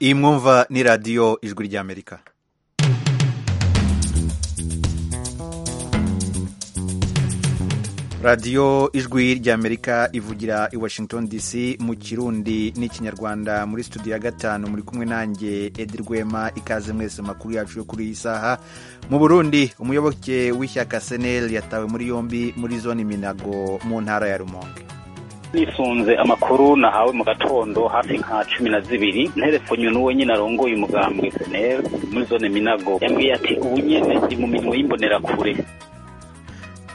iyi mwumva ni radiyo ijwi ry'amerika radiyo ijwi ry'amerika ivugira i washington dc mu kirundi n'ikinyarwanda muri studio ya gatanu muri kumwe nanjye edi rwema ikaze mwese mu makuru yacu yo kuri iyi saha mu burundi umuyoboke w'ishyaka seneri yatawe muri yombi muri zone minago mu ntara ya rumonge nisunze amakuru nahawe mu gatondo hafi nka cumi na zibiri nterefonywe n'uwo nyine arongoye umugambwe seneri muri zone minago yambwiye ati ubu nyine ndi mu mirimo y'imbonerakure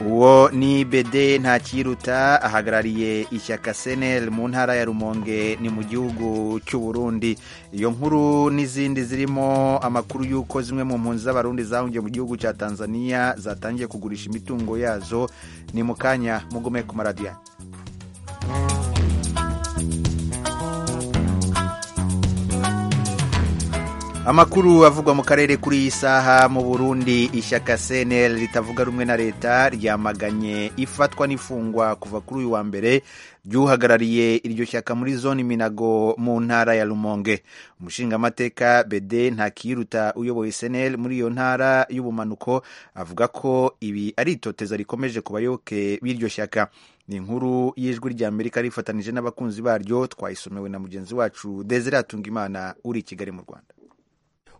uwo ni bede ntakiruta ahagarariye ishyaka seneri mu ntara ya rumonge ni mu gihugu cy'u Burundi iyo nkuru n'izindi zirimo amakuru y'uko zimwe mu mpunzi z'abarundi zahungiye mu gihugu cya tanzania zatangiye kugurisha imitungo yazo ni mu kanya mugume ku maradiyo amakuru avugwa mu karere kuri iyi saha mu burundi ishyaka cnl ritavuga rumwe na leta ryamaganye ifatwa n'ifungwa kuva kuri uyu wa mbere ry'uhagarariye iryo shyaka muri zone minago mu ntara ya rumonge umushingamateka bede ntakiruta uyoboye cnl muri iyo ntara y'ubumanuko avuga ko ibi ari itoteza rikomeje ku bayoboke b'iryo shyaka ni inkuru y'ijwi ry'amerika rifatanije n'abakunzi baryo twayisomewe na mugenzi wacu desire atungimana uri i kigali mu rwanda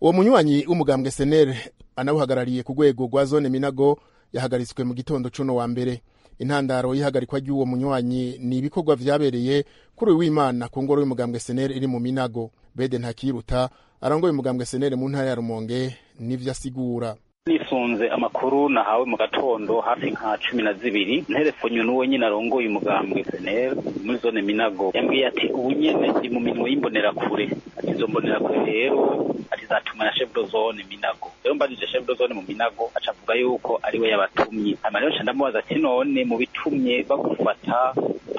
uwo munywanyi w'umugambwe senere anawuhagarariye ku rwego rwa zone minago yahagaritswe mu gitondo cuno wa mbere intandaro y'ihagarikwa ry'uwo munywanyi ni ibikorwa vyabereye kuri uyu w'imana ku ngoro y'umugambwe senere iri mu minago bede ntakiruta arongoye umugambwe senere mu ntara ya rumonge n'ivyo asigura nisunze amakuru nahawe mu gatondo hafi nka cumi na zibiri nterefonywe n'uwo nyine arongoye umugambwe seneri muri zone minago yambwiye ati ubu nyene ndi mu mirimo y'imbonerakure ati izo mbonerakure rero ati zatuma na chef de zone minago rero mbajije chef de zone mu minago aca avuga yuko ariwe yabatumye hama rero nca ndamubaza ati none mu bitumye bagufata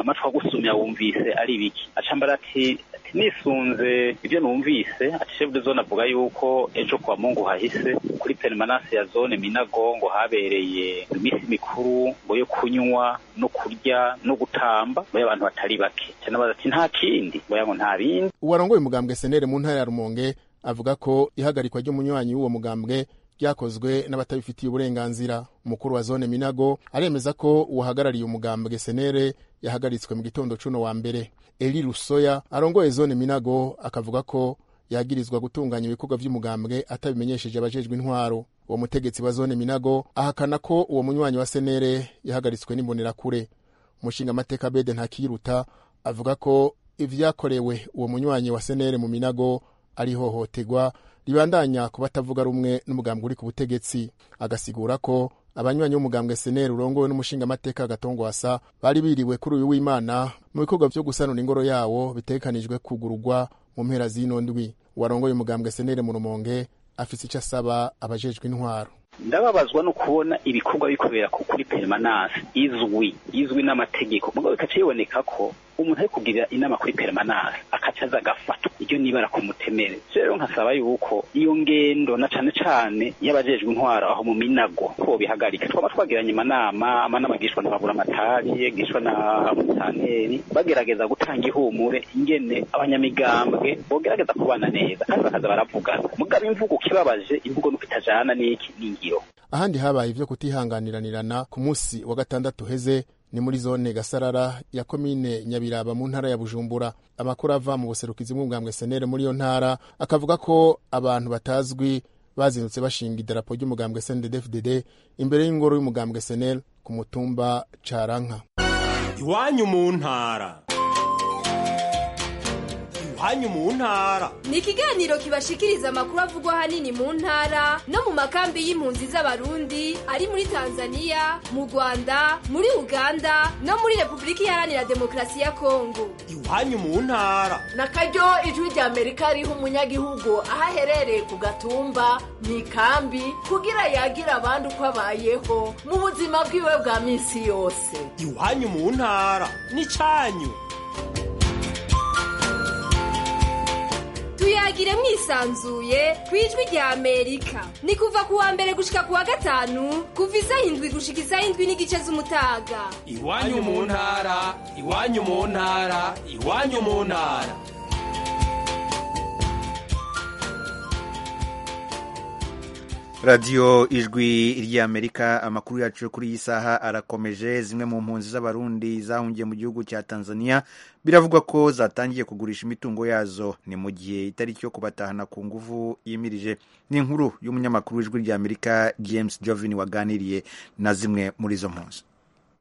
amatwi agusumya wumvise ari ibiki aca mbara ati nisunze ibyo numvise ati chef de zone avuga yuko ejo kwa mungu hahise kuri permanence ya zone minago ngo habereye iminsi mikuru ngo yo kunywa no kurya no gutamba ngo abantu batari bake cyane baza ati nta kindi ngo yango nta bindi uwarongoye umugambwe senere mu ntara ya rumonge avuga ko ihagarikwa ry'umunywanyi w'uwo mugambwe ryakozwe n'abatabifitiye uburenganzira umukuru wa zone minago aremeza ko uwahagarariye umugambwe senere yahagaritswe mu gitondo cuno wa mbere eri rusoya arongoye zone minago akavuga ko yagirizwa gutunganya ibikorwa by'umugambwe atabimenyesheje abajejwe intwaro uwo mutegetsi wa zone minago ahakana ko uwo munywanyi wa senere yahagaritswe n'imbonerakure umushinga amateka bede ntakiruta avuga ko ivyakorewe uwo munywanyi wa senere mu minago ari hohotegwa ribandanya ku batavuga rumwe n'umugambwe uri ku butegetsi agasigura ko abanywanyi b'umugambwe seneri urongowe n'umushingamateka gatongwasa bari biriwe kuri uyu w'imana mu bikorwa vyo gusanura ingoro yawo bitegekanijwe kugurugwa mu mpera z'ino ndwi uwarongoye umugambwe seneri mu rumonge afise ico asaba abajejwe intwaro ndababazwa no kubona ibikorwa bikubera kuri permanence izwi izwi n'amategeko mugabo bikaca biboneka ko umuntu ari kugira inama kuri permanence akaca aza agafatwa iryo nibara ku mutemere rero nkasaba yuko iyo ngendo na cane cane y'abajejwe intwaro aho mu minago ko bihagarika twaba twagiranye amanama amanama gishwa na babura amatari gishwa na mutanteri bagerageza gutanga ihumure ingene abanyamigambwe bogerageza kubana neza kandi bakaza baravugana mugabo imvugo ukibabaje imvugo nuko itajana n'iki n'ingiro ahandi habaye ivyo kutihanganiranirana ku munsi wa gatandatu heze ni muri zone gasarara ya komine nyabiraba mu ntara ya bujumbura amakuru ava mu buserukizi bw'umugambwe senere muri iyo ntara akavuga ko abantu batazwi bazindutse bashinga idarapo ry'umugambwe snddfdd imbere y'ingoro y'umugambwe senel ku mutumba caranka iwanyu mu ntara iwanyu mu ntara ni ikiganiro kibashikiriza amakuru avugwa ahanini mu ntara no mu makambi y'impunzi z'abarundi ari muri tanzania mu rwanda muri uganda no muri repubulika iharanira demokarasi ya kongo iwanyu mu ntara na karyo ijwi rya amerika ariho umunyagihugu aho aherereye ku gatumba mu ikambi kugira yagira abandi uko abayeho mu buzima bwiwe bwa minsi yose iwanyu mu ntara n'icanyu tuyagire mwisanzuye ku ijwi rya amerika ni kuva ku wa mbere gushika ku wa gatanu kuva isaha indwi gushika isaha indwi n'igice z'umutaga iwanyu mu ntara iwanyu mu ntara iwanyu mu ntara radiyo ijwi ry'amerika amakuru yacu yo kuri iyi saha arakomeje zimwe mu mpunzi z'abarundi zahungiye mu gihugu cya tanzania biravugwa ko zatangiye kugurisha imitungo yazo ni mu gihe itariki yo kubatahana ku nguvu yimirije ni inkuru y'umunyamakuru w'ijwi ry'amerika james jovin waganiriye na zimwe muri izo mpunzi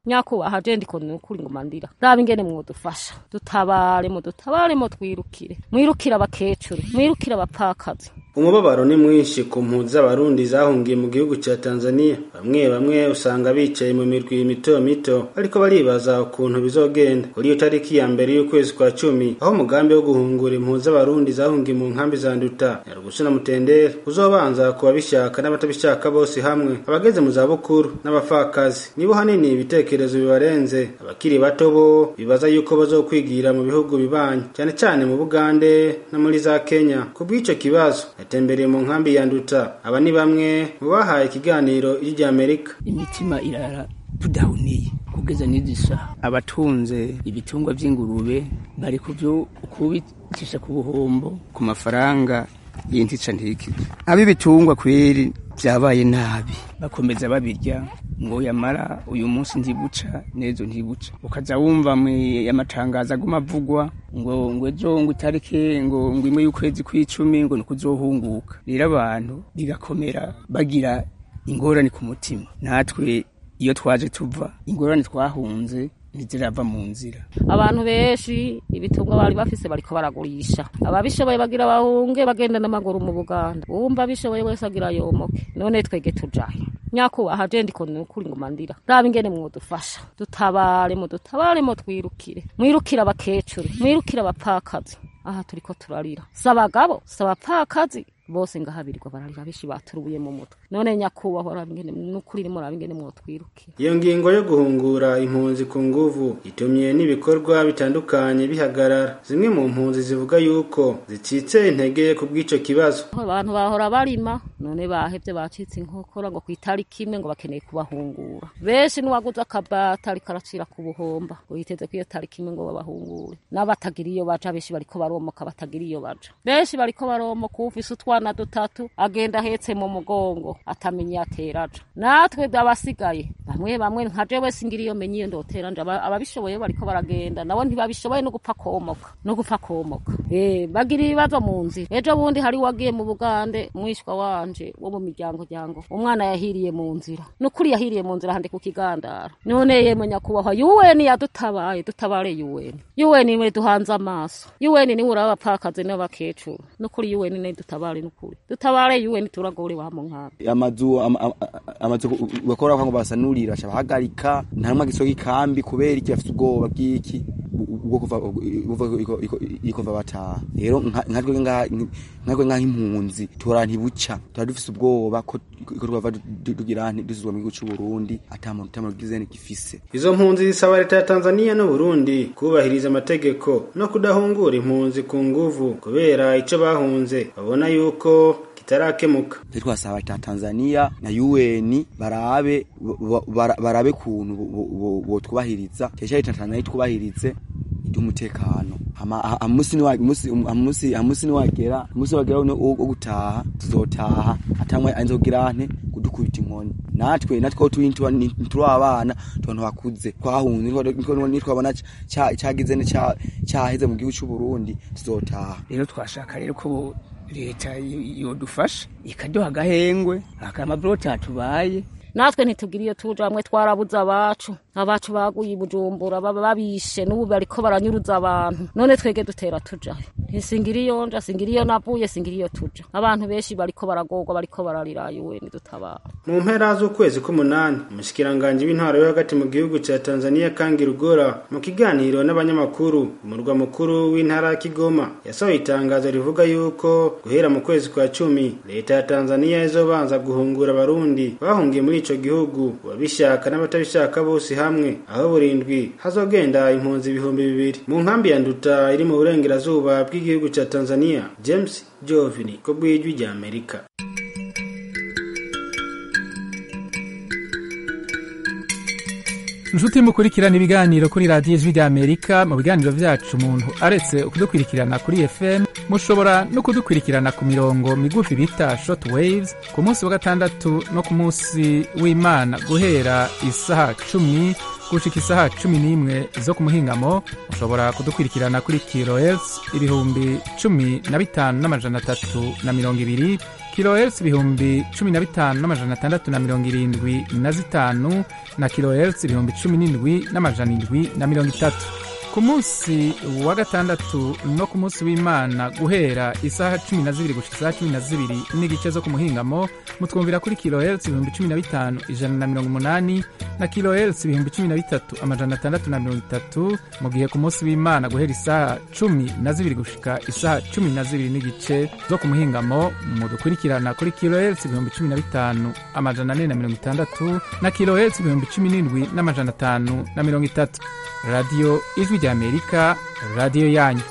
nyakubahwa jenda ikunda ukuri ngo mandira raba ingene mwodufasha dutabare mudutabare mutwirukire mwirukire abakecuru mwirukire abapfakazi umubabaro ni mwinshi ku mpunzi z'abarundi zahungiye mu gihugu cya tanzania bamwe bamwe usanga bicaye mu mirwi mito mito ariko baribaza ukuntu bizogenda kuri iyo tariki ya mbere y'ukwezi kwa cumi aho umugambi wo guhungura impunzi z'abarundi zahungiye mu nkambi za nduta nyarugusu na mutendere uzobanza ku babishaka n'abatabishaka bose hamwe abageze mu zabukuru n'abapfakazi nibo hanini ibitekerezo bibarenze abakiri bato bo bibaza yuko bazokwigira mu bihugu bibanyi cyane cyane mu bugande no muri za kenya ku bw'icyo kibazo yatembereye mu nkambi ya nduta aba ni bamwe mu bahaye ikiganiro ry'amerika imitima irara tudahuniye kugeza n'izi saha abatunze ibitungwa by'ingurube bari kubyo kubicisha ku buhombo ku mafaranga y'intica ntikize ab'ibitungwa kweri byabaye nabi bakomeza babirya ngo yamara uyu munsi ntibuca n'ejo ntibuca ukaza wumva amatangazo aguma avugwa ngo ngo ejo ngo itariki ngo ngo imwe y'ukwezi kw'icumi ngo ni ukuzohunguka rero abantu bigakomera bagira ingorane ku mutima natwe iyo twaje tuva ingorane twahunze ntitirava mu nzira abantu benshi ibitungo bari bafise bariko baragurisha ababishoboye bagira bahunge bagenda n'amaguru mu buganda uwumva abishoboye wese agira yomoke none twege tujahe nyakubahwa jenda ikunda ukuri ngo mandira raba ingene mwodufasha dutabare mudutabare mutwirukire mwirukire abakecuru mwirukire abapfakazi aha turiko turarira si abagabo si abapfakazi bose ngahabirirwa bararira benshi baturuye mu mutwe none nyakubahwa raba ingene n'ukuri rimwe raba ingene mwotwirukira iyo ngingo yo guhungura impunzi ku nguvu itumye n'ibikorwa bitandukanye bihagarara zimwe mu mpunzi zivuga yuko zicitse intege ku bw'ico kibazo abantu bahora barima none bahevye bacitse inkokora ngo ku itariki imwe ngo bakeneye kubahungura benshi n'uwaguze akabata ariko aracira ku buhomba ngo yiteze ko iyo tariki imwe ngo babahungure n'abatagira iyo baja benshi bariko baromoka batagira iyo baja benshi bariko baromoka uwufise utwana dutatu agenda ahetse mu mugongo atamenya iyo atera aja natwe abasigaye bamwe bamwe nka jewe singira iyo menya iyo ndotera nja Aba- ababishoboye bariko baragenda nabo ntibabishoboye no gupfa komoka no gupfa komoka eh bagira ibibazo mu nzira ejo bundi hari wagiye mu bugande mwishwa wanje wo mu miryango ryango umwana yahiriye mu nzira nukuri yahiriye mu nzira handi ku kigandara none yemwe nyakubahwa yuweni yadutabaye dutabare yuweni yuweni niwe duhanze amaso yuweni niwe uraba abapfakazi n'abakecuru nukuri yuweni niwe dutabare nukuri dutabare yuweni turagore wa mu nkambi amazu ama- ama- amazu bakora ngo basanurira bahagarika nta numwe agisohoka ikambi kubera iki bafite ubwoba bw'iki ubwo kuva kuva iko- iko- iko kuva bataha rero nka- nkatwe nga- nkatwe nk'aho impunzi tora ntibuca tuba dufise ubwoba ko ko twava du- tugira nti- dusubizwa mu gihugu cy'u Burundi ata muntu ata muntu gize gifise izo mpunzi zisaba leta ya tanzania n'uburundi kubahiriza amategeko no kudahungura impunzi ku nguvu kubera ico bahunze babona yuko kitarakemuka twe twasaba ta Tanzania na UN barabe ba- bara- barabe kuntu bo- bo- bo- botwubahiriza cyane cyane Tanzania twubahirize iby'umutekano Hama- ha- amusi ni wa- musi- um- amusi amusi ni wagera amusi wagera no- wo wo gutaha tuzotaha atamwe anzogira nte kudukubita inkoni natwe natwe aho turi ntitura- ni- ntituri abana abantu bakuze twahunze nitwa- nitwa- nitwabona cya- cyagize ne- cya- cyaheze mu gihugu cy'u Burundi tuzotaha rero twashaka rero ko leta y- yodufasha ikaduha agahengwe akamabulota tubaye natwe ntitugira iyo tuja bamwe twarabuze abacu abacu baguye i bujumbura baba babishe n'ubu bariko baranyuruza abantu none twege dutera tuja ntisingira iyo nja singira iyo navuye singira iyo tuja abantu benshi bariko baragorwa bariko bararira yuweni dutabara mu mpera z'ukwezi k'umunani umushikiranganji w'intwaro yo hagati mu gihugu cya tanzania kangi rugora mu kiganiro n'abanyamakuru umurwa mukuru w'intara ya kigoma yasohoye itangazo rivuga yuko guhera mu kwezi kwa cumi leta ya tanzania izobanza guhungura abarundi bahungiye muri ico gihugu ababishaka n'abatabishaka bose hamwe aho burindwi hazogenda impunzi ibihumbi bibiri mu nkambi ya nduta iri mu burengerazuba bw'igihugu cya tanzania james jovini ko bw'ijwi rya amerika inshuti mukurikirana ibiganiro kuri radiyo ijwi ry'amerika mu biganiro byacu umuntu aretse kudukurikirana kuri fm mushobora no kudukurikirana ku mirongo migufi bita shoti wayizi ku munsi wa gatandatu no ku munsi w'imana guhera isaha cumi gushika isaha cumi n'imwe zo ku muhingamo mushobora kudukurikirana kuri kirohertz ibihumbi cumi na bitanu n'amajana atatu na mirongo ibiri kilohertz ibihumbi cumi na bitanu n'amajana atandatu na mirongo irindwi na zitanu na kilohertz ibihumbi cumi n'indwi n'amajana indwi na mirongo itatu ku munsi wa gatandatu no ku munsi w'imana guhera isaha cumi na zibiri gushika isaha cumi na zibiri n'igice zo ku muhingamo mutwumvira kuri kilohertz ibihumbi cumi na bitanu ijana na mirongo umunani na kilohertz ibihumbi cumi na bitatu amajana atandatu na mirongo itatu mu gihe ku munsi w'imana guhera isaha cumi na zibiri gushika isaha cumi na zibiri n'igice zo ku muhingamo mudukurikirana kuri kilohertz ibihumbi cumi na bitanu amajana ane na mirongo itandatu na kilohertz ibihumbi cumi n'indwi n'amajana atanu na mirongo itatu radiyo ijwi ry'amerika radiyo yanyu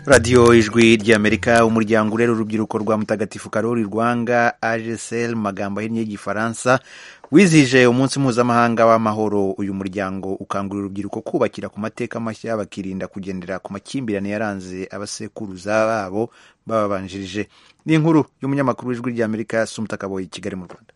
radiyo ijwi ry'amerika umuryango urera urubyiruko rwa mutagatifu karori rwanga agesel mu magambo ahinnye y'igifaransa wizihije umunsi mpuzamahanga w'amahoro uyu muryango ukangurira urubyiruko kubakira ku mateka mashya bakirinda kugendera ku makimbirane yaranze abasekuruza babo bababanjirije ni inkuru y'umunyamakuru w'ijwi ry'amerika sumutakaboye i kigali mu rwanda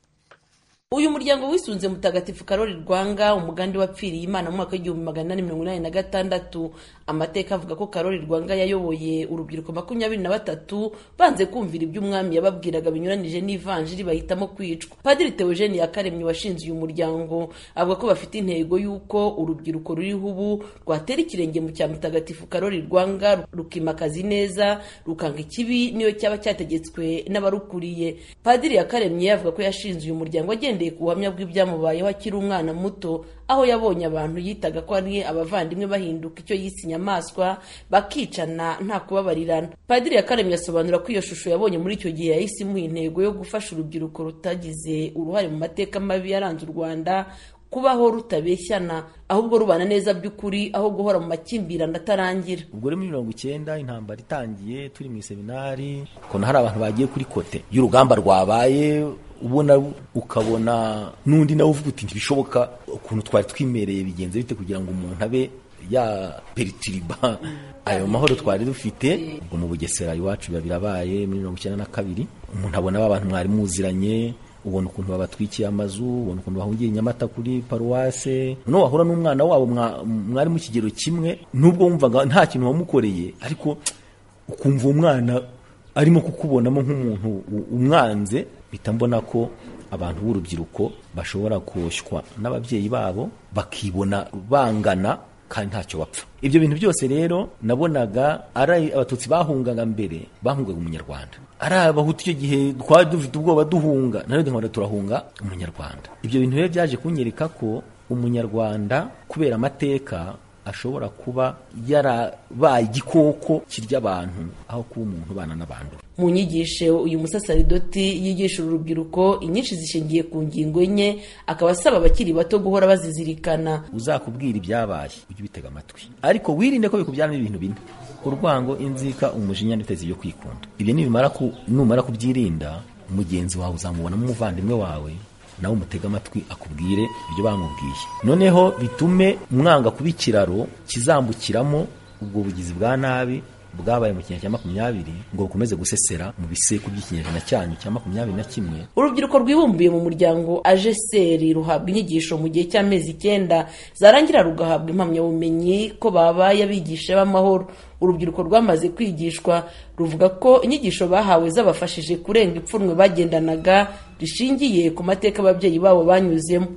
uyu muryango wisunze mutagatifu karori rwanga umugambi wapfiriye imana mu mwaka w'igihumbi magana inani mirongo inani na gatandatu amateka avuga ko karori rwanga yayoboye urubyiruko makumyabiri na batatu banze kumvira ibyo umwami yababwiraga binyuranije n'ivanjiri bahitamo kwicwa padiri teogeni yakaremye washinze uyu muryango avuga ko bafite intego y'uko urubyiruko ruriho ubu rwatera ikirenge mu cya mutagatifu karori rwanga rukimakaza ineza rukanga ikibi niyo cyaba cyategetswe n'abarukuriye padiri yakaremye avuga ko yashinze uyu muryango agenda agendeye ku buhamya bw'ibyamubayeho akiri umwana muto aho yabonye abantu yitaga ko ari abavandimwe bahinduka icyo yise inyamaswa bakicana nta kubabarirana padiri yakaremye asobanura ko iyo shusho yabonye muri icyo gihe yahise imuha intego yo gufasha urubyiruko rutagize uruhare mu mateka mabi yaranze u rwanda kubaho rutabeshyana ahubwo rubana neza by'ukuri aho guhora mu makimbirane atarangira ubwo muri mirongo icyenda intambara itangiye turi mu iseminari ukuntu hari abantu bagiye kuri kote y'urugamba rwabaye ubona ukabona n'undi nawe uvuga uti ntibishoboka ukuntu twari twimereye bigenze bite kugira ngo umuntu abe yaperitiriba ayo mahoro twari dufite ubwo mu bugesera iwacu biba birabaye muri mirongo icyenda na kabiri umuntu abona ba bantu mwari muziranye ubona ukuntu babatwikiye amazu ubona ukuntu bahungiye nyamata kuri paruwase noneho wahura n'umwana wabo mwari mu kigero kimwe n'ubwo wumvaga nta kintu wamukoreye ariko ukumva umwana arimo kukubonamo nk'umuntu umwanze mpita mbona ko abantu b'urubyiruko bashobora koshywa n'ababyeyi babo bakibona bangana kandi ntacyo bapfa ibyo bintu byose rero nabonaga ari abatutsi bahungaga mbere bahungaga umunyarwanda ari abahutu icyo gihe twari dufite ubwoba duhunga na none turahunga umunyarwanda ibyo bintu rero byaje kunyereka ko umunyarwanda kubera amateka ashobora kuba yarabaye igikoko kirya abantu aho kuba umuntu ubana n'abantu mu nyigisho uyu musasaridoti yigisha urubyiruko inyinshi zishingiye ku ngingo enye akaba asaba abakiri bato guhora bazizirikana uzakubwira ibyabaye ujye ubitega amatwi ariko wirinde ko bikubyaramo ibintu bine urwango inzika umujinya n'itezi byo kwikunda ibyo nibimara numara kubyirinda mugenzi wawe uzamubonamo umuvandimwe wawe nawe umutega amatwi akubwire ibyo bamubwiye noneho bitume mwanga kuba ikiraro kizambukiramo ubwo bugizi bwa nabi bwabaye mu kinyejana cya makumyabiri ngo bukomeze gusesera mu biseku by'ikinyejana cyanyu cya makumyabiri na kimwe urubyiruko rwibumbiye mu muryango ajeseri ruhabwa inyigisho mu gihe cy'amezi icyenda zarangira rugahabwa impamyabumenyi ko babaye abigisha b'amahoro urubyiruko rwamaze kwigishwa ruvuga ko inyigisho bahawe zabafashije kurenga ipfunwe bagendanaga rishingiye ku mateka ababyeyi babo banyuzemo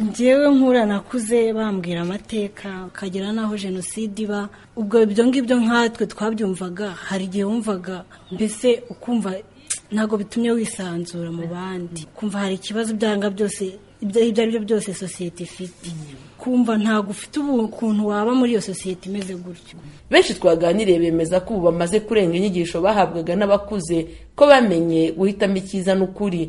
ngewe nkura nakuze bambwira amateka ukagera n'aho jenoside iba ubwo ibyo ngibyo nkatwe twabyumvaga hari igihe wumvaga mbese ukumva ntabwo bitumye wisanzura mu bandi kumva hari ikibazo byanga byose ibyo ari byo byose sosiyete ifite kumva ntabwo ufite ukuntu waba muri iyo sosiyete imeze gutyo benshi twaganiriye bemeza ko ubu bamaze kurenga inyigisho bahabwaga n'abakuze ko bamenye guhitamo icyiza n'ukuri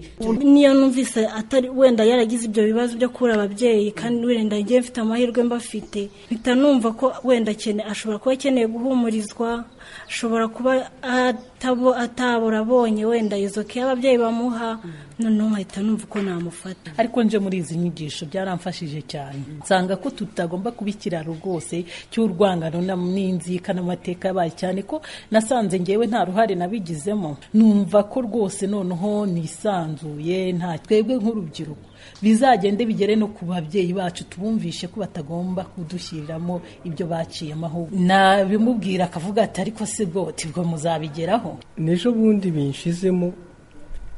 niyo numvise atari wenda yaragize ibyo bibazo byo kubura ababyeyi kandi wenda ngiye mfite amahirwe mba afite mpita numva ko wenda akene- ashobora kuba akeneye guhumurizwa ashobora kuba atabo atabura abonye wenda izo ke ababyeyi bamuha noneho nkahita numva uko namufata ariko nje muri izi nyigisho byaramfashije cyane nsanga ko tutagomba kuba ikiraro rwose cy'urwangano na- n'inzika n'amateka yabaye cyane ko nasanze ngewe nta ruhare nabigizemo numva ko rwose noneho nisanzuye nta twebwe nk'urubyiruko bizagende bigere no ku babyeyi bacu tubumvishe ko batagomba kudushyiriramo ibyo baciye amahugu nabimubwira akavuga ati ariko se bwoti bwo muzabigeraho n'ejo bundi binshizemo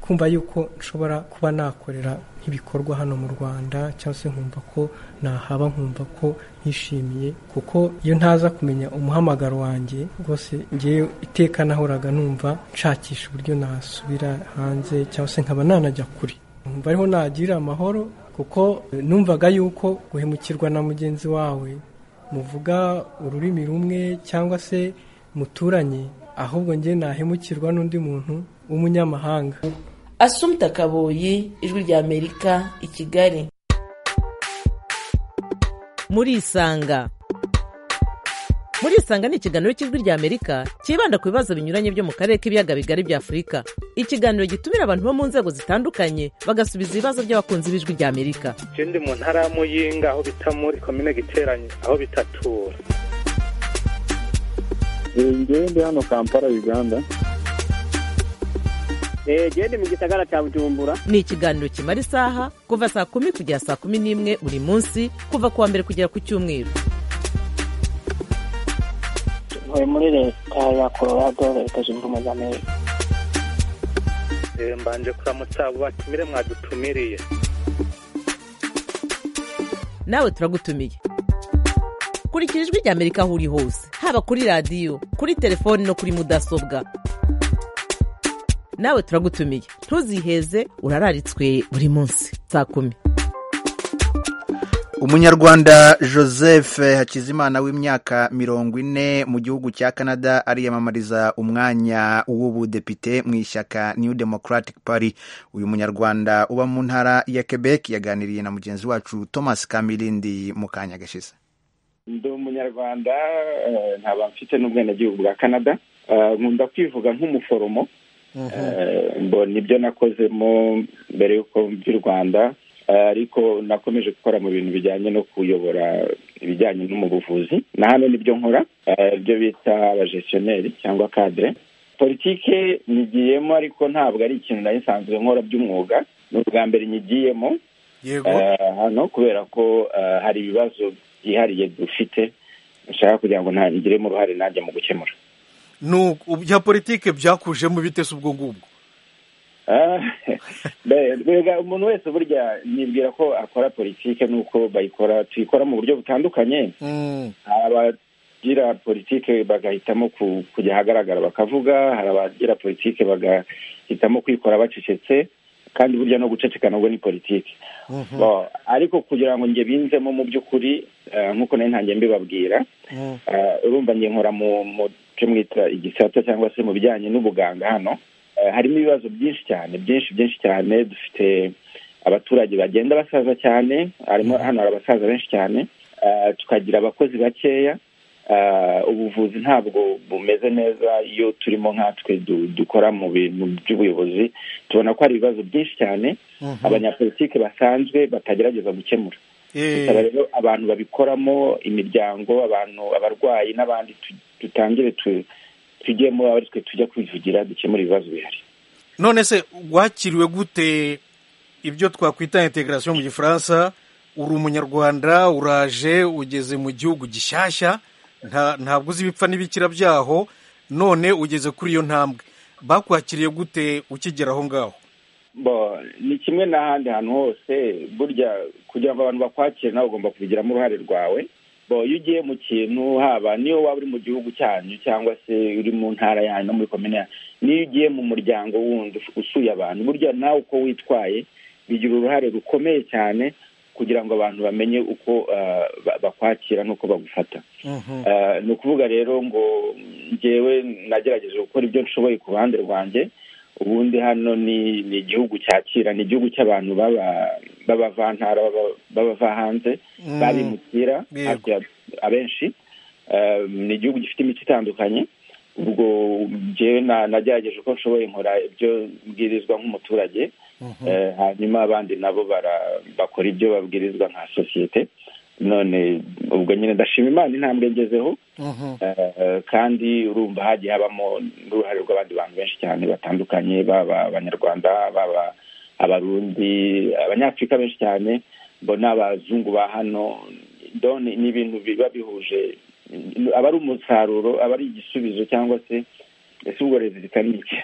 kumva yuko nshobora kuba nakorera nk'ibikorwa hano mu rwanda cyangwa se nkumva ko nahaba nkumva ko nishimiye kuko iyo ntaza kumenya umuhamagaro wanjye rwose ngewe iteka nahoraga numva nshakisha uburyo nasubira hanze cyangwa se nkaba nanajya kure nkumva ariho nagirira amahoro kuko eh, numvaga yuko guhemukirwa na mugenzi wawe muvuga ururimi rumwe cyangwa se muturanye ahubwo njye nahemukirwa n'undi muntu w'umunyamahanga asumta kaboyi ijwi rya amerika i kigali muri isanga muri isanga ni ikiganiro cy'ijwi rya amerika cyibanda ku bibazo binyuranye byo mu karere k'ibiyaga bigari bya afurika ikiganiro gitumira abantu bo mu nzego zitandukanye bagasubiza ibibazo by'abakunzi b'ijwi rya amerika je ndi mu ntara ya muyinga aho bita muri komine giteranye aho bitatura ngewe ndi hano kampala uganda eee mu gisagara cya bujumbura ni ikiganiro kimara isaha kuva saa kumi kugera saa kumi n'imwe buri munsi kuva ku wa mbere kugera ku cyumweru ntuye muri leta ya colorado leta zunze ubumwe za amerika Eh, mbanje kuramutsa abo batumire mwadutumiriye nawe turagutumiye kurikira ijwi rya amerika aho uri hose haba kuri radiyo kuri telefoni no kuri mudasobwa nawe turagutumiye ntuziheze urararitswe buri munsi saa kumi umunyarwanda joseph hakizimana w'imyaka mirongo ine mu gihugu cya canada ariyamamariza umwanya w'ubudepite mu ishyaka new democratic party uyu munyarwanda uba mu ntara ya quebec yaganiriye na mugenzi wacu thomas kamirindi mu kanya gashize ndi umunyarwanda eh, nkaba mfite n'ubwenegihugu bwa canada Eh, nkunda kwivuga nk'umuforomo Eh, mbona ibyo nakozemo mbere y'uko mby'u rwanda Eh, ariko nakomeje gukora mu bintu bijyanye no kuyobora ibijyanye no mu buvuzi na hano nibyo nkora Eh, ibyo bita abajestioneri cyangwa kadire politike nyigiyemo ariko ntabwo ari ikintu nari nsanzwe nkora by'umwuga ni ubwa mbere nyigiyemo Eh, hano kubera ko eh, hari ibibazo byihariye dufite nshaka kugira ngo ntangiremo uruhare nanjye mu gukemura nuko bya politike byakujemo bite se ubwo ngubwo Ah, be- bega umuntu wese burya nibwira ko akora politike nuko bayikora tuyikora mu buryo butandukanye abagira politike bagahitamo ku- kujya ahagaragara bakavuga hari abagira politike bagahitamo kwikora bacecetse kandi burya no guceceka nabwo ni politike Bon, ariko kugira ngo njye binzemo mu by'ukuri eh, nk'uko nari ntangiye mbibabwira Eh, urumva ngiye nkora mu mu cyo mwita igisata cyangwa se mu bijyanye n'ubuganga hano Eh, harimo ibibazo byinshi cyane byinshi byinshi cyane dufite abaturage bagenda basaza cyane harimo hano hari abasaza benshi cyane Eh, tukagira abakozi bakeya Eh, ubuvuzi ntabwo bumeze neza iyo turimo nkatwe du- dukora mu bintu by'ubuyobozi tubona ko hari ibibazo byinshi cyane abanyapolitike basanzwe batagerageza gukemura Gusaba rero abantu babikoramo imiryango abantu abarwayi n'abandi tu- dutangire tu- tujyemo aba ari twe tujya kwivugira dukemura ibibazo bihari none se wakiriwe gute ibyo twakwita integration mu gifaransa uri umunyarwanda uraje ugeze mu gihugu gishyashya nta- ntabwo uzi ibipfa n'ibikira byaho none ugeze kuri iyo ntambwe bakwakiriye gute ukigera aho ngaho bo ni kimwe n'ahandi hantu hose burya kugira ngo abantu bakwakire nawe ugomba kubigiramo uruhare rwawe bo iyo ugiye mu kintu haba niyo waba uri mu gihugu cyanyu cyangwa se uri mu ntara yanyu no muri komine yanyu niyo ugiye mu muryango wundi usuye abantu burya nawe uko witwaye bigira uruhare rukomeye cyane kugira ngo abantu bamenye uko ah, ba- bakwakira n'uko bagufata Eh, ni ukuvuga rero ngo ngewe nagerageje gukora ibyo nshoboye ku ruhande rwanjye ubundi hano ni ni igihugu cyakira ni igihugu cy'abantu baba b'abavantara baba- babava hanze Mm. babimukira Yego. hafi ya abenshi Eh, ni igihugu gifite imico itandukanye ubwo jewe na- nagerageje uko nshoboye nkora ibyo mbwirizwa nk'umuturage Eh, hanyuma abandi nabo bara- bakora ibyo babwirizwa nka sosiyete none ubwo nyine ndashima imana intambwe ngezeho Eh, kandi urumva hagiye habamo n'uruhare rw'abandi bantu benshi cyane batandukanye baba abanyarwanda baba abarundi abanyafurika benshi cyane bo n'abazungu ba hano done ni ibintu biba bihuje aba ari umusaruro aba ari igisubizo cyangwa se ese ubwo leta ni iki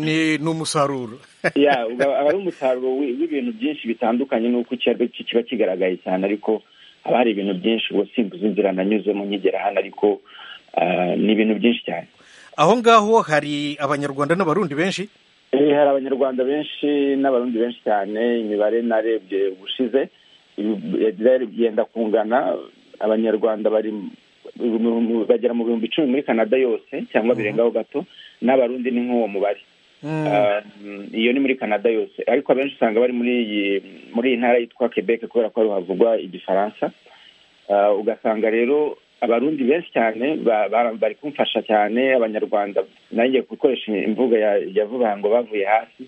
ni ni umusaruro ya uba- aba ari umusaruro wi- w'ibintu byinshi bitandukanye n'uko icyarwe ki- kiba kigaragaye cyane ariko haba hari ibintu byinshi ubu simbuze inzira nanyuzemo nkigera hano ariko ah, ni ibintu byinshi cyane aho ngaho hari abanyarwanda n'abarundi benshi Eh, hari abanyarwanda benshi n'abarundi benshi cyane imibare narebye ubushize yenda kungana abanyarwanda bari mu- mu- mu- bagera mu bihumbi icumi muri canada yose cyangwa birengaho gato n'abarundi ni nk'uwo mubare Um, iyo ni muri canada yose ariko abenshi usanga bari muri iyi muri iyi ntara yitwa quebec kubera ko ariho havugwa igifaransa Uh, ugasanga rero abarundi benshi cyane ba- ba- bari kumfasha cyane abanyarwanda nanjye gukoresha imvugo ya- yavuga ngo bavuye hasi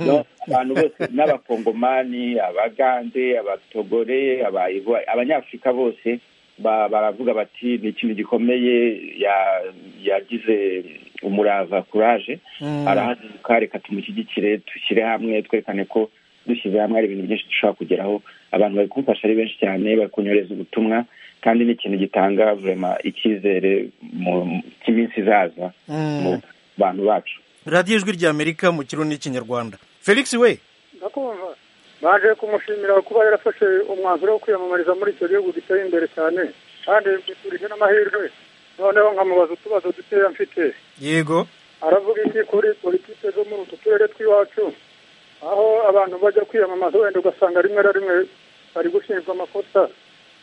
No, abantu bose n'abakongomani abagande abatogore Aba- abanyafurika bose ba- baravuga bati ni ikintu gikomeye ya- yagize umurava kuraje Mm. arahaguruka reka tumushyigikire dushyire hamwe twerekane ko dushyize hamwe hari ibintu byinshi dushobora kugeraho abantu bari kumfasha ari benshi cyane bari kunyohereza ubutumwa kandi ni ikintu gitanga vurema icyizere mu- cy'iminsi izaza mu bantu bacu radiyo ijwi rya amerika mu kirundi n'ikinyarwanda felix we ndakumva baje kumushimira kuba yarafashe umwanzuro wo kwiyamamariza muri icyo gihugu giteye imbere cyane kandi biturije n'amahirwe noneho nkamubaza utubazo dukeya mfite yego aravuga iki kuri politike zo muri utu turere tw'iwacu aho abantu bajya kwiyamamaza wenda ugasanga rimwe na rimwe bari gushinjwa amakosa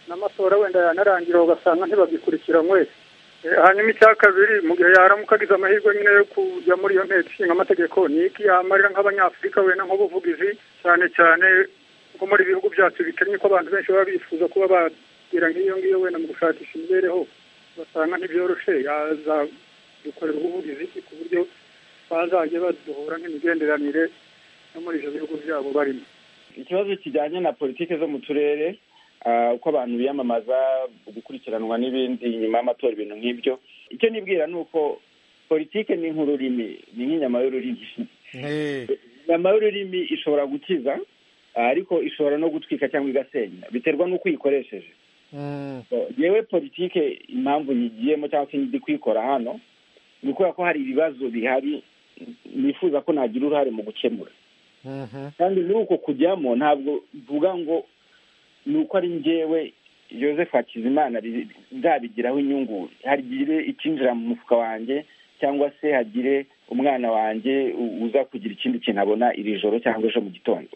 n'amatora wenda yanarangira ugasanga ntibagikurikiranywe Eh, hanyuma icya kabiri mu gihe yaramuka agize amahirwe nyine yo kujya muri iyo nteko ishinga amategeko ni iki yamarira nk'abanyafurika wenda nk'ubuvugizi cyane cyane nko muri ibihugu byacu bikennye ko abantu benshi baba bifuza kuba bagera nk'iyo ngiyo wenda mu gushakisha imibereho basanga ntibyoroshe yazadukorera ubuvugizi iki ku buryo bazajya baduhura nk'imigenderanire no muri ibyo bihugu byabo barimo ikibazo kijyanye na politiki zo mu turere ah, uko abantu biyamamaza gukurikiranwa n'ibindi nyuma y'amatora ibintu nk'ibyo icyo nibwira ni uko politiki ni nk'ururimi ni nk'inyama y'ururimi inyama y'ururimi ishobora gukiza ariko ishobora no gutwika cyangwa igasenya biterwa n'uko uyikoresheje yewe politike impamvu nyigiyemo cyangwa se ndi kuyikora hano ni ukubera ko hari ibibazo bihari nifuza ko nagira uruhare mu gukemura kandi muri uko kujyamo ntabwo mvuga ngo ni uko ari njyewe joseph hakizimana bi- nzabigiraho inyungu hagire ikinjira mu mufuka wanjye cyangwa se hagire umwana wanjye u- uza kugira ikindi kintu abona iri joro cyangwa ejo mu gitondo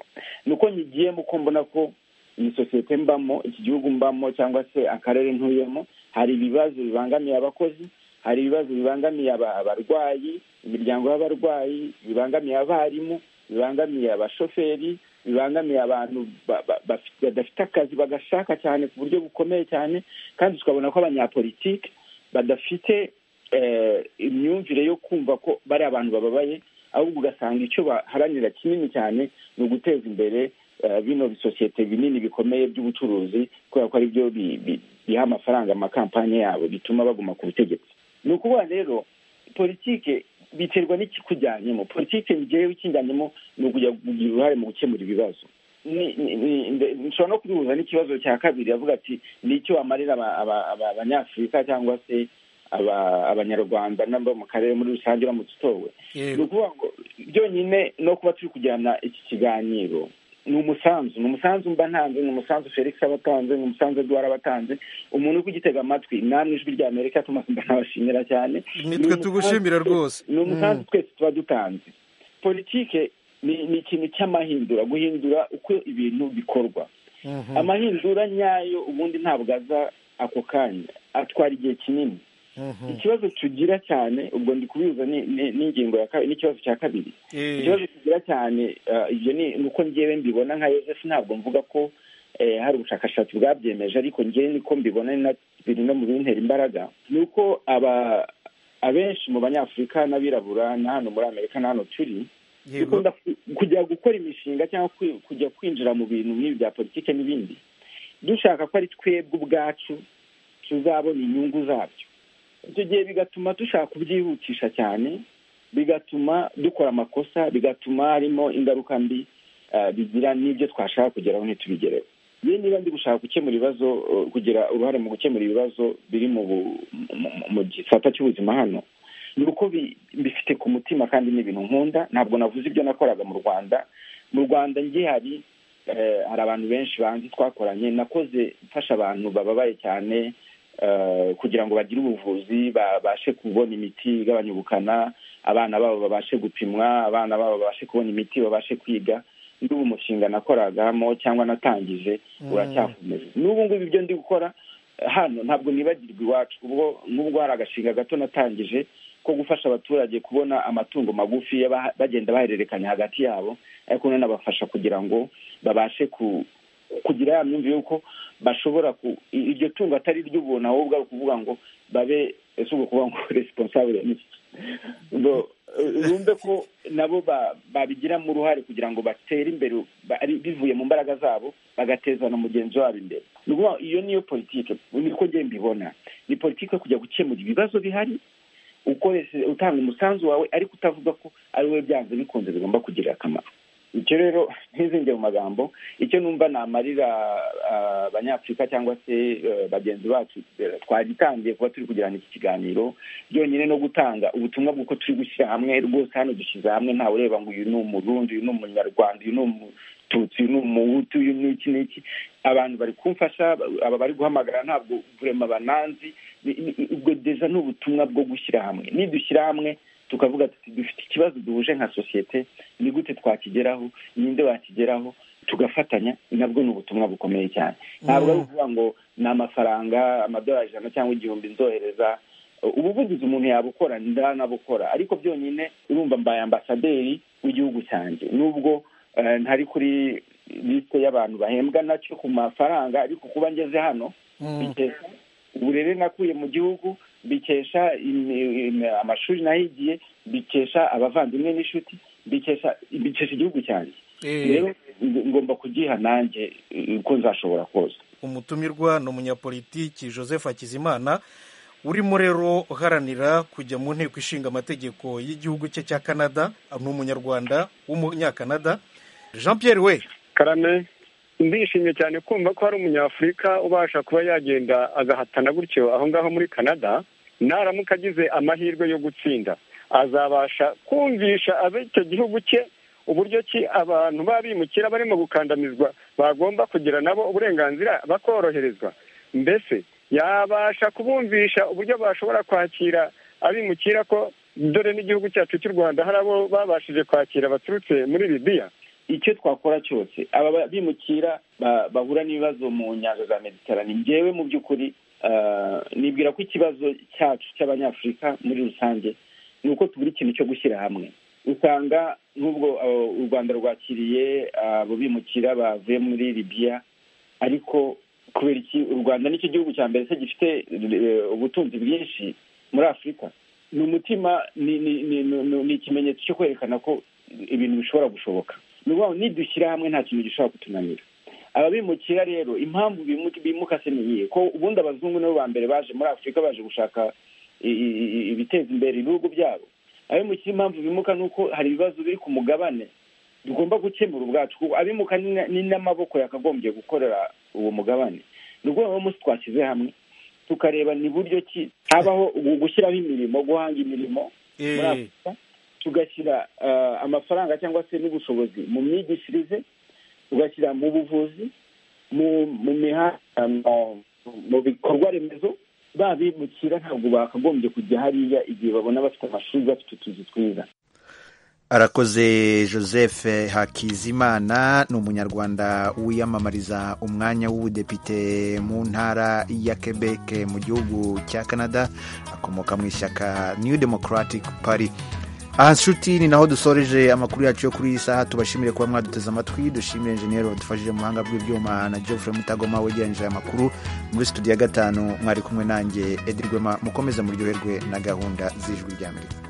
ni uko nyigiyemo uko mbona ko iyi sosiyete mbamo iki gihugu mbamo cyangwa se akarere ntuyemo hari ibibazo bibangamiye abakozi hari ibibazo bibangamiye aba- abarwayi imiryango y'abarwayi bibangamiye abarimu bibangamiye abashoferi bibangamiye abantu ba- ba- bafi- badafite akazi bagashaka cyane ku buryo bukomeye cyane kandi tukabona ko abanyapolitiki badafite eh, imyumvire yo kumva ko bari abantu bababaye ahubwo ugasanga icyo baharanira kinini cyane ni uguteza imbere eh, bino bisosiyete binini bikomeye by'ubucuruzi kubera ko ari byo bi- bi- biha amafaranga amakampani yabo bituma baguma ku butegetsi ni ukuvuga rero politike biterwa n'ikikujyanyemo politike njyewe ikinjyanyemo ni ukujya kugira uruhare mu gukemura ibibazo ni- ni- ni- nde- nshobora no kubihuza n'ikibazo cya kabiri avuga ati ni icyo wamarira aba- aba- aba- abanyafurika cyangwa se aba- abanyarwanda n'abo mu karere muri rusange uramutse utowe ni ukuvuga ngo byonyine no kuba turi kujyana iki kiganiro ni umusanzu ni umusanzu mba ntanze ni umusanzu felix aba atanze ni umusanzu edouard aba atanze umuntu uri kugitega amatwi namwe ijwi rya amerika tuma mba nabashimira cyane Nitwe Ni umusanzu- tugushimira rwose. ni umusanzu Mm. twese tuba dutanze politike ni ni ikintu cy'amahindura guhindura uko ibintu bikorwa amahindura nyayo ubundi ntabwo aza ako kanya atwara igihe kinini ikibazo tugira cyane ubwo ndi kubihuza ni- ni- n'ingingo ya kabiri n'ikibazo cya kabiri ikibazo tugira cyane ah, ibyo ni ni uko ngewe mbibona nka Yozefu ntabwo mvuga ko eh, hari ubushakashatsi bwabyemeje ariko ngewe niko mbibona ni na biri no mu bintera imbaraga ni uko aba abenshi mu banyafurika n'abirabura na hano muri amerika na hano turi dukunda ku- kujya gukora imishinga cyangwa kwi- kujya kwinjira mu bintu nk'ibi bya politiki n'ibindi dushaka ko ari twebwe ubwacu tuzabona inyungu zabyo icyo gihe bigatuma dushaka kubyihutisha cyane bigatuma dukora amakosa bigatuma harimo ingaruka mbi eh, bigira n'ibyo twashaka kugeraho ntitubigereho yewe niba ndi gushaka gukemura ibibazo eh, kugira uruhare mu gukemura ibibazo biri mu bu- mu- mu- mu gisata cy'ubuzima hano ni uko bi- bifite ku mutima kandi ni ibintu nkunda ntabwo navuze ibyo nakoraga mu rwanda mu rwanda njye hari eh, hari abantu benshi banzi twakoranye nakoze mfasha abantu bababaye cyane eh, kugira ngo bagire ubuvuzi babashe kubona imiti igabanya ubukana abana babo babashe gupimwa abana babo babashe kubona imiti babashe kwiga n'ubu umushinga nakoragamo cyangwa natangije Mm. uracyakomeza n'ubu ngubu ibyo ndi gukora hano ntabwo nibagirwa iwacu ubwo n'ubwo hari agashinga gato natangije ko gufasha abaturage kubona amatungo magufi y'aba- bagenda bahererekanya hagati yabo ariko nanabafasha kugira ngo babashe ku- kugira ya myumvire y'uko bashobora ku- i- iryo tungo atari ry'ubuntu ahubwo ari ukuvuga ngo babe ese ubwo kuvuga ngo responsable ni iki? ngo eh, bumve ko nabo ba- babigiramo uruhare kugira ngo batere imbere ba- ari- bivuye mu mbaraga zabo bagateza na mugenzi wabo imbere Ni ukuvuga, iyo niyo politike niko njye mbibona ni politike yo kujya gukemura ibibazo bihari ukoresheje utanga umusanzu wawe ariko utavuga ko ari wowe byanze bikunze bigomba kugirira akamaro icyo rero ntizinge mu magambo icyo numva namarira ah, abanyafurika cyangwa se eh, bagenzi bacu eh, twagitangiye kuba turi kugirana iki kiganiro byonyine no gutanga ubutumwa bw'uko turi gushyira hamwe rwose hano dushyize hamwe ntawe ureba ngo uyu ni umurundi uyu ni umunyarwanda uyu ni umututsi uyu ni umuhutu uyu ni iki n'iki abantu bari kumfasha aba bari guhamagara ntabwo vurema bananzi Ni- ni- ubwo deja ni ubutumwa bwo gushyira hamwe nidushyira hamwe tukavuga tuti dufite ikibazo duhuje nka sosiyete ni gute twakigeraho ninde wakigeraho tugafatanya nabwo ni ubutumwa bukomeye cyane ntabwo ari ukuvuga ngo ni amafaranga amadolari ijana cyangwa igihumbi nzohereza ubuvugizi umuntu yabukora ndanabukora ariko byonyine urumva mbaye ambasaderi w'igihugu cyanjye nubwo eh, ntari kuri lisite y'abantu bahembwa nacyo ku mafaranga ariko kuba ngeze hano bikesha uburere nakuye mu gihugu bikesha imi- imi- amashuri nahigiye bikesha abavandimwe n'inshuti bikesha bikesha igihugu cyanjye rero ng- ngomba kugiha nanjye eh, uko nzashobora kose umutumirwa ni umunyapolitiki joseph hakizimana urimo rero uharanira kujya mu nteko ishinga amategeko y'igihugu cye cya canada ni umunyarwanda w'umunyakanada jean pierre we karame ndishimye cyane kumva ko hari umunyafurika ubasha kuba yagenda agahatana gutyo aho ngaho muri canada naramuka agize amahirwe yo gutsinda azabasha kumvisha ab'icyo gihugu cye uburyo ki abantu b'abimukira barimo gukandamizwa bagomba kugira nabo uburenganzira bakoroherezwa mbese yabasha kubumvisha uburyo bashobora kwakira abimukira ko dore n'igihugu cyacu cy'u rwanda hari abo babashije kwakira baturutse muri libiya icyo twakora cyose aba bimukira ba- bahura n'ibibazo mu nyanja za mediterane njyewe mu by'ukuri ah, nibwira ko ikibazo cyacu cy'abanyafurika muri rusange ni uko tubura ikintu cyo gushyira hamwe usanga n'ubwo ah, u rwanda rwakiriye ah, abo bimukira bavuye muri libiya ariko kubera iki u rwanda nicyo gihugu cya mbere se gifite eh, ubutunzi bwinshi muri afurika ni umutima ni ni- ni- ni- ni ikimenyetso cyo kwerekana ko ibintu bishobora gushoboka ni ukuvuga ngo nidushyira hamwe nta kintu gishobora kutunanira ababimukira rero impamvu bimu- bimuka se ni iyihe ko ubundi abazungu nibo ba mbere baje muri afurika baje gushaka i- i- i- ibiteza imbere ibihugu byabo abimukira impamvu bimuka ni uko hari ibibazo biri ku mugabane tugomba gukemura ubwacu kuko abimuka ni na- ni n'amaboko yakagombye gukorera uwo mugabane ni ukuvuga ngo umunsi twashyize hamwe tukareba ni buryo ki habaho ugu- gushyiraho imirimo guhanga imirimo muri Eh. afurika tugashyira eh, amafaranga cyangwa se n'ubushobozi mu myigishirize tugashyira mu buvuzi mu mu mihanda mu- mu bikorwa remezo babimukira ntabwo bakagombye kujya hariya igihe babona bafite amashuri bafite utuzu twiza arakoze joseph hakizimana ni umunyarwanda wiyamamariza umwanya w'ubudepite mu ntara ya quebec mu gihugu cya canada akomoka mu ishyaka new democratic party aha nshuti ni naho dusoreje amakuru yacu yo kuri iyi saha tubashimire kuba mwaduteze amatwi dushimire enjeniyeri wadufashije mu buhanga bw'ibyuma na geoffrey mutagoma wegeranyije aya makuru muri studio ya gatanu mwari kumwe nanjye edirwema mukomeze muryoherwe na gahunda z'ijwi ry'amerika